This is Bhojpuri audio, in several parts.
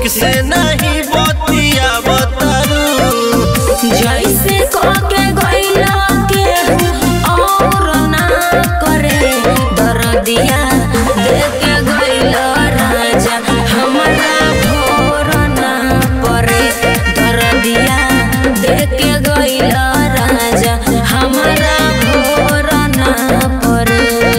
ठीक से नहीं बतिया बतारू जैसे के गइला के और ना करे दर्दिया देख के गइला राजा हमरा भोर ना परे दर्दिया देख के गइला राजा हमरा भोर ना परे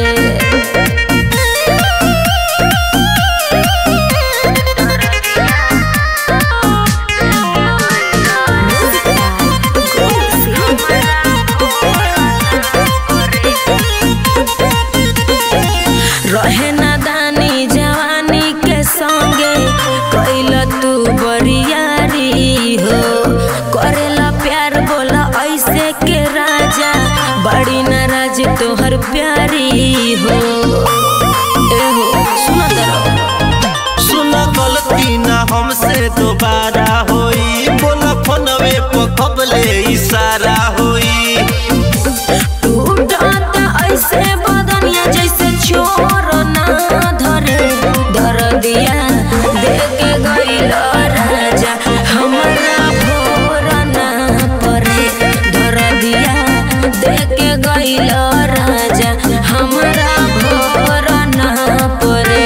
रहे नादानी जवानी के संगे कैल तू बरियारी हो करेला प्यार बोला ऐसे के राजा बड़ी नाराज तोहर प्यारी हो ए हो सुनो जरा सुन गलती ना हमसे दोबारा होई बोला फोनवे पर कबले इशारा होई टूटता ऐसे बदनिया जैसे चोर ना धरे दर्दिया देख गइल राजा हमरा भोर ना परे दर्दिया देख गइल राजा हमरा भोर ना परे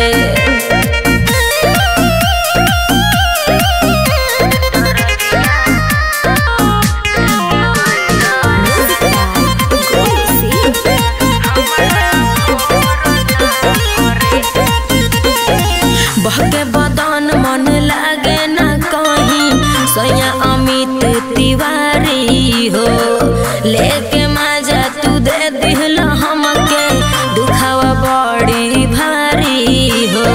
बहके बदन मन लागे ना कहीं सैया अमित तिवारी हो लेके माजा तू दे दिहल हमके दुखावा बड़ी भारी हो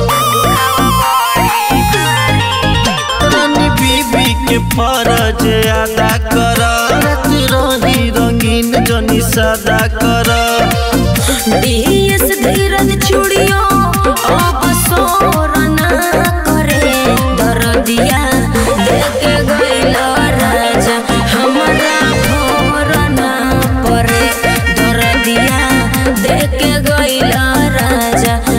रानी बीबी के फरज अदा कर रात रही रंगीन जनी सदा कर डीएस धीरज चूड़ियों अब सोर ना करे दर्दिया देख गइल राजा हमरा भोर ना परे दर्दिया देख गइल राजा